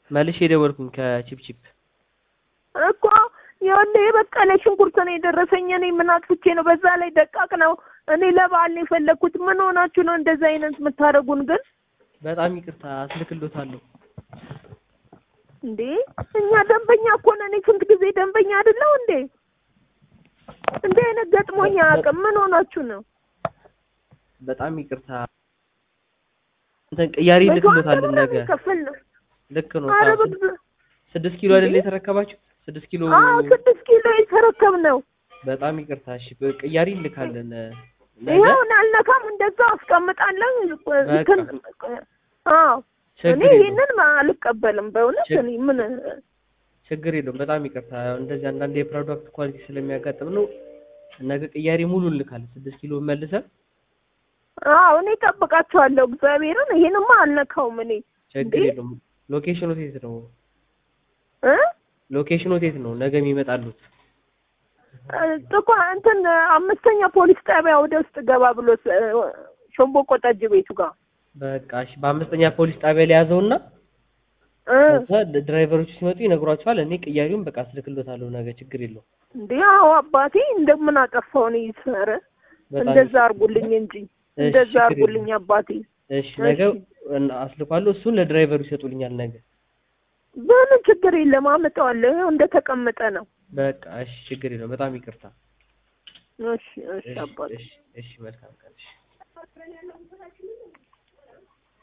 መልሼ የደወልኩኝ ከቺፕቺፕ እኮ ይኸውልህ የበቀለ ሽንኩርት ነው የደረሰኝ። እኔ ምን አጥፍቼ ነው? በዛ ላይ ደቃቅ ነው። እኔ ለበዓል ነው የፈለግኩት። ምን ሆናችሁ ነው እንደዚህ አይነት የምታደርጉን ግን? በጣም ይቅርታ አስልክሎታለሁ። እንዴ እኛ ደንበኛ እኮ ነን። እኔ ስንት ጊዜ ደንበኛ አይደለሁ እንዴ? እንዲህ አይነት ገጥሞኝ አያውቅም። ምን ሆናችሁ ነው? በጣም ይቅርታ እንትን ቅያሪ ልክሎታለን ነገ ከፍል ነው። ልክ ነው። ኧረ ሰዓቱ በግ- ስድስት ኪሎ አይደለ የተረከባችሁ? ስድስት ኪሎ አዎ ስድስት ኪሎ የተረከብ ነው። በጣም ይቅርታ። እሺ ቅያሪ እንልካለን ነገ። ይኸውን አልነካም፣ እንደዛ አስቀምጣለሁ። እንትን አዎ እኔ ችግር የለውም ይሄንን አልቀበልም በእውነት ችግ- እኔ ምን ችግር የለውም። በጣም ይቅርታ። ያው እንደዚህ አንዳንድ የፕሮዳክት ኳሊቲ ስለሚያጋጥም ነው። ነገ ቅያሪ ሙሉ እንልካለን። ስድስት ኪሎ መልሰን አዎ እኔ እጠብቃቸዋለሁ። እግዚአብሔርን ይሄንማ አልነካውም እኔ ችግር እንዴ? የለውም። ሎኬሽኑ የት ነው? እ ሎኬሽኑ የት ነው? ነገ የሚመጣሉት? ጥቋ እንትን አምስተኛ ፖሊስ ጣቢያ ወደ ውስጥ ገባ ብሎ ስ- ሾምቦቆ ጠጅ ቤቱ ጋር በቃ እሺ። በአምስተኛ ፖሊስ ጣቢያ ላይ ያዘውና እ ከዛ ድራይቨሮቹ ሲመጡ ይነግሯቸዋል። እኔ ቅያሪውን በቃ አስልክሎታለሁ ነገ። ችግር የለውም። እንዴ አዎ አባቴ እንደምን አጠፋው ነው ይሰረ በጣም እንደዛ አርጉልኝ እንጂ እሺ፣ እንደዛ ችግር አርጉልኝ አባቴ እሺ ነገ አስልኳለሁ። እሱን ለድራይቨሩ ይሰጡልኛል ነገ። ምንም ችግር የለም አመጣዋለሁ ይኸው እንደተቀመጠ ነው በቃ እሺ፣ ችግር የለውም። በጣም ይቅርታ። እሺ እሺ እሺ፣ አባቴ እሺ፣ እሺ፣ መልካም ቀን። እሺ